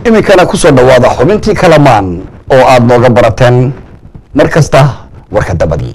iminkana ku soo dhowaada xubintii kalamaan oo aad nooga barateen mar kasta warka dabadii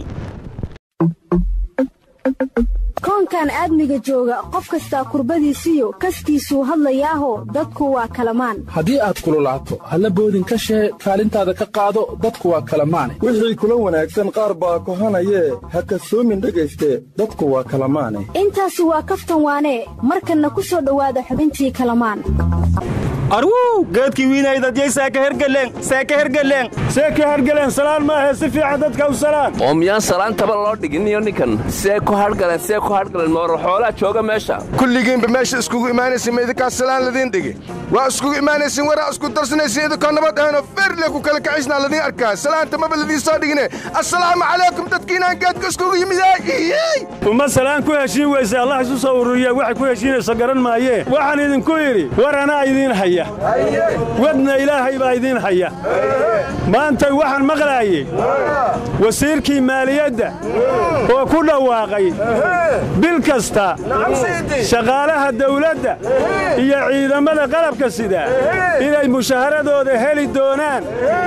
koonkan aadmiga jooga qof kastaa kurbadiisiyo kaskiisuu hadlayaaho dadku waa kalamaan haddii aad kululaato halla boodin ka shee kaalintaada ka qaado dadku waa kalamaane wixii kula wanaagsan qaar baa kohanayee ha kasoomin dhegayste dadku waa kalamaane intaasi waa kaftan waanee markanna ku soo dhowaada xubintii kalamaan arwuu geedkii wiinaydadiyey seeka hergeleng seeka hergeleng seeka hergeleng salaan maahe si fiican dadka u salaan oo miyaan salaantaba loo dhiginiyo ninkan see ku hadhgaleen see ku hadhgaleen moora xoolaa jooga meesha kulligiinba meesha iskugu imaanaysin ma idinkaa salaan ladiin dhigi waa iskugu imaanaysin waraa isku darsanaysin idinkoo nabad ahanoo feerle ku kala kacisnaa ladiin arkaa salaanta maba ladiin soo dhigine assalaamu calaykum dadkiinaan geedka iskugu yimiday uma salaan ku heshiin weyse allah isu soo ururiya waxay ku heshiinayso garan maayee waxaan idinku idhi war anaa idiin haya wadna ilaahay baa idiin haya maanta waxaan maqlaayey wasiirkii maaliyadda oo ku dhawaaqay bil kasta shaqaalaha dawladda iyo ciidamada qalabka sida inay mushaharadooda heli doonaan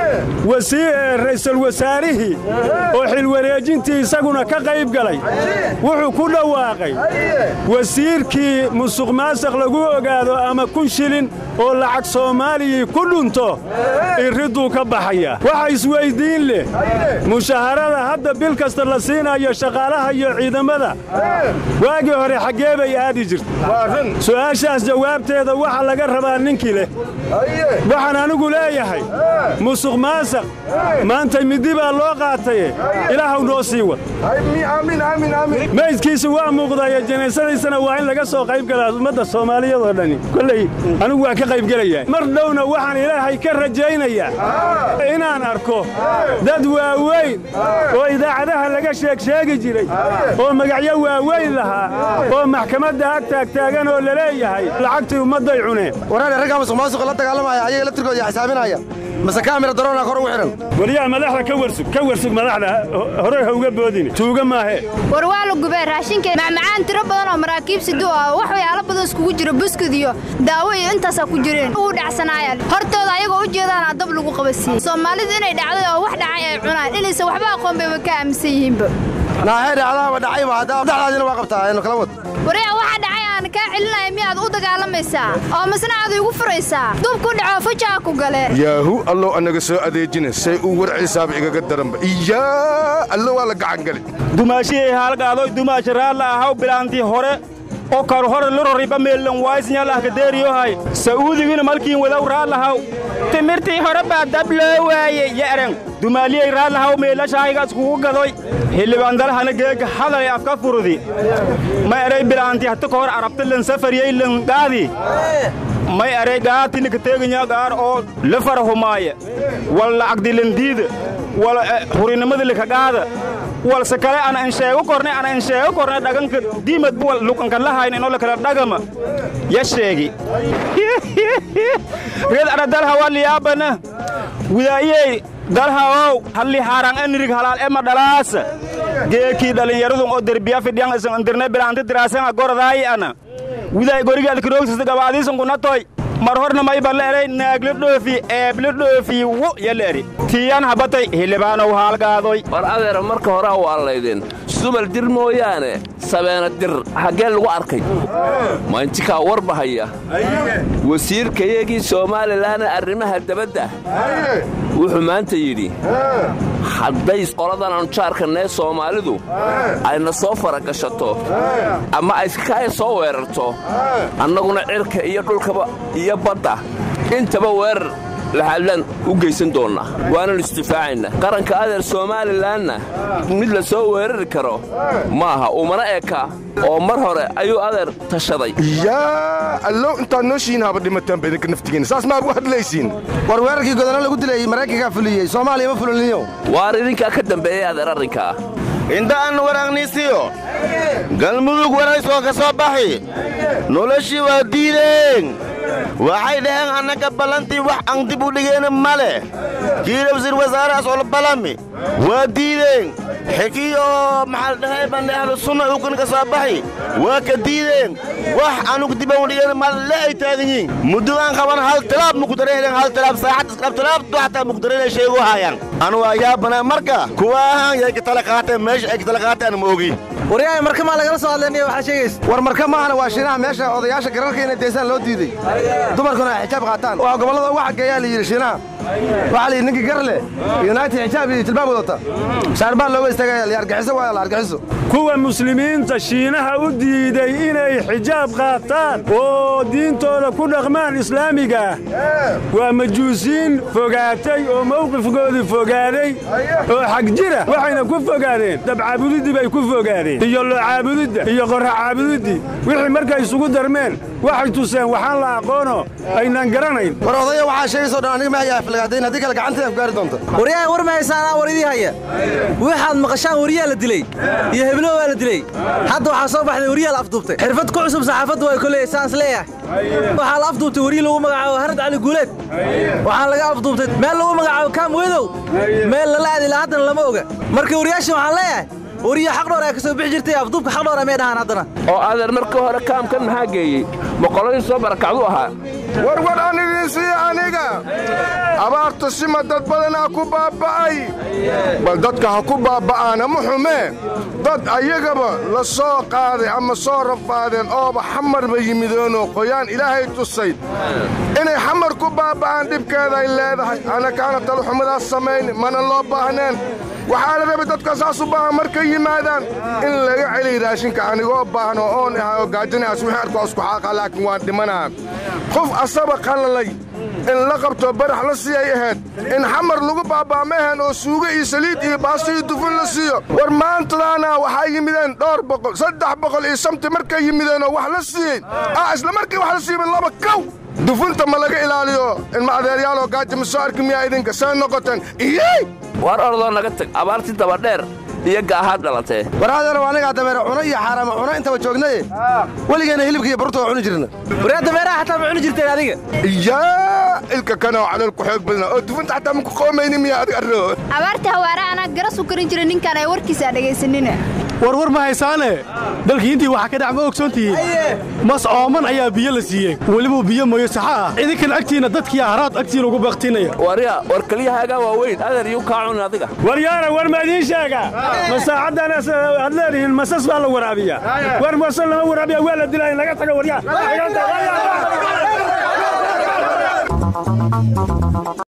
ra'iisul wasaarihii oo xilwareejintii isaguna ka qayb galay wuxuu ku dhawaaqay wasiirkii musuq maasaq lagu ogaado ama kun shilin oo lacag soomaaliyii ku dhunto irridduu ka baxaya waxa isweyddiin leh mushaharada hadda bil kasta la siinayo shaqaalaha iyo ciidamada waagii hore xaggee bay aadi jirta su'aashaas jawaabteeda waxa laga rabaa ninkii leh waxaan anigu leeyahay musuq maasaq maanta middi baa loo qaataye ilaahaw noo sii wad maydkiisa waa muuqdaye janaysadiisana waa in laga soo qayb galaa ummadda soomaaliyadoo dhani kolley anigu waa ka qaybgelayaa mar dhowna waxaan ilaahay ka rajaynayaa inaan arko dad waaweyn oo idaacadaha laga sheegsheegi jiray oo magacyo waaweyn lahaa oo maxkamadda ag taagtaagan oo la leeyahay lacagtii ummadday cuneen waraane raggaa musuq maasuqa la dagaalamaya ayaga laftirkooda xisaabinaya mase kaamira daroona kor ugu xidhan waliyaa madaxda ka warsug ka warsug madaxda horey ha uga boodine tuuga maahee war waa la gubee raashinka macmacaan tiro badan oo maraakiib sidu ah wax waxyaalo badan iskugu jiro buskud iyo daawo iyo intaasaa ku jireen uu dhacsanaayaan hortooda ayagoo u jeedaana dab lagu qabasiiyey soomaalidu inay dhacday oo wax dhacay ay cunaan inaysan waxba aqoon bayba ka aaminsan yihiinba naaxee dhacdaaba dhacayba haddaa dhexdaadina waa qabtaa aynu kala wad waryaa waxa dhacay aan kaa celinaya miyaad u dagaalamaysaa oo masna aad igu furaysaa dub ku dhaco fujaa ku gale yaahu allow annaga soo adeejina say uu warciisaaba igaga daranba iyaa allo waa la gacangali dumaashihii haalgaadoy dumaashi raalla ahaw bilaantii hore oo kar hore luroriba meellan waaysinyalahkadeeriyohay sa'uudigina malkiin wadaw raallahaw timirtii hore baa dab loo waaye ye'ren dumaaliyey raallahaw meelashahayga iskugu gadoy hildhibaandalahana geega hadalay afka furudi ma eray bilaantii hata ka hor arabta lan safariyey lan gaadi may eray gaatinika teeganya gaar oo la farahumaaye wal lacagdilandiida wal hurinimada likagaada walse kale ana insheego korne ana insheego korne dhaganka diimad wal luqanka lahayn inoo lakala dhagama ya sheegi red ana dalha waliyaabana widaayey dalhaow halli haarang enirig halaal ema dhalaasa geekii dhallinyaradun oo derbiya fidhiyan isan indirne bilaanti diraasan gorodaayi ana widaay gorigaad kiroogsista gabaadiisan kunatoy mar horna mayba leeray naagla dhoofi eebla dhoofi wu yaleeri tiyan habatay hildhibaanow haalgaadoy war adeera marka hore waalaydin sumal dir mooyaane sabeena dir xaggee lagu arkay mayntikaa war bahaya wasiirkayagii soomaalilana arrimaha dabadda wuxuu maanta yidhi hadday qoladan anjaarkanee soomaalidu ayna soo faragashato ama ayskakaya soo weerarto annaguna cirka iyo dhulkaba iyo badda intaba weerar laxadlaan u geysan doonnaa waananu isdifaacaynaa qaranka adeer somalilanna mid la soo weerari karo maaha umana eka oo mar hore ayuu adeer tashaday yaa allow intaad noo shiin haba dhimataan baydinka naftigiinna saas maad u hadlaysiin war weerarkii godana lagu dilayey maraykankaa fuliyey soomaaliya ma fuliniyo waar idinkaa ka dambeeyey adeer arrinkaa intaan waragniisiyo galmudug waraysoo ka soo baxi noloshii waa diideen waxay dhaheen annaga ballantii wax aan dib u dhigeen ma leh kii rabsir wasaarahaas olbalami waa diideen xikiyo maxaa la dhahay baan ahlu sunna ukun ka soo baxi waa ka diideen wax anugu diban dhigeen malle ay taagan yihiin muddadaan qaban hal talaab muku dareen hal talaab saacad isqab talaab du xataa muku dareen sheegu haayaan anu waa yaabana marka kuwa ahaan yay ka tala qaateen meesha ay ka tala qaateen ma ogi waryahay marka maa lagala soo hadlaynaya waxaa sheegaysa war marka maahana waa shiinaha meesha odayaasha gararka inay deysaan loo diiday dumarkuna ay xijaab qaataan waa gobollada uga xageeyaa la yidhi shiinaha waxaa la yidhi ninkii gar leh united xijaab iyo jilbaab wadata shaarbaan looga istaagaya la argaxiso waaya la argaxiso kuwa muslimiinta shiinaha u diiday inay xijaab qaataan oo diintooda ku dhaqmaan islaamiga ah waa majuusiin fogaatay oo mawqifkoodii fogaaday oo xag jira waxayna ku fogaadeen dabcaabudiddii bay ku fogaadeen iyo locaabudidda iyo qorra caabudiddii wixii markay isugu darmeen waxay tuseen waxaan la aqoono aynaan garanayn war odaya waxaa sheegaysoo dhan aniga maxay aflagaadayn haddii kale gacanteeda afgaari doonta waryahay war ma haysaanaa war idii haya waxaad maqashaan wariyaa la dilay iyo heblo waa la dilay hadda waxaa soo baxday wariyaa la afduubtay xirfad ku cusub saxaafaddu way koley saans leeyahay waxaa la afduubtay wariyi lagu magacaabo harad cali guuleed waxaa laga afduubtay meel lagu magacaabo kaam wedow meel lala aadi laha haddana lama oga marka wariyaashin waxaan leeyahay wariya xaqdhoor ayaa ka soo bixi jirtay afduubka xaqdhoor may dhahaan haddana oo adeer markii hore kaamkan maxaa geeyey boqoladii soo barakacdu ahaa warwar aan idiin siiya aniga abaartu sima dad badanaa ku baaba'ay bal dadka ha ku baaba'aana ma xumee dad ayagaba la soo qaaday ama soo rafaadeen ooba xamarba yimideenoo qoyaan ilaahay tusay inay xamar ku baaba'aan dhibkeeday leedahay annakaana talxumadaas samayn mana loo baahneen waxaa la rabay dadka saas u baahan markay yimaadaan in laga celiy raashinka anigoo baahan oo oon ahay oo gaajinahaas wixii arkoo isku xaaqa laakiin waan dhimanaha qof asaba qalalay in la qabto barax la siiyay ahayd in xamar lagu baaba'maheen oo suugo iyo saliid iyo baasto iyo dufun la siiyo war maantadaana waxaa yimideen dhowr boqol saddex boqol iyo samti markay yimideen oo wax la siiyey ah isla markii wax la siiyey laba kow dufunta ma laga ilaaliyo ilma adeeryaaloo gaaja ma soo arki miyaa idinka see noqoteen iyey war ordoo naga tag abaartii dabadheer iyo gaahaad dhalatee war adeerow anigaa dameere cuno iyo xaaraama cuno intaba joognaye weligeena hilibka iyo baruurta waa cuni jirna waryaa dameeraha xataa ma cuni jirteen adiga yaa ilka kanoo calool ku xoog badna oo dufunta xataa maku qoomayni miyaa adig arro abaarta hawaara anaa garas u karin jira ninkaan ay warkiisa dhegaysanina war war ma haysaane dalkii intii waxaa ka dhac ma ogsoon tihiin mas ooman ayaa biyo la siiyey weliba biyo mooyo saxa ah idinkan agtiinna dadkii haraad agtiina ugu baaqtinaya warya war kelyahaagaa waaweyn adeer yuu kaa cunin adiga waryaana war ma idiin sheega ma saacaddan aad leedihiin masas baa la waraabiya war masas lama waraabiya waa la dilaa in laga tago waryaa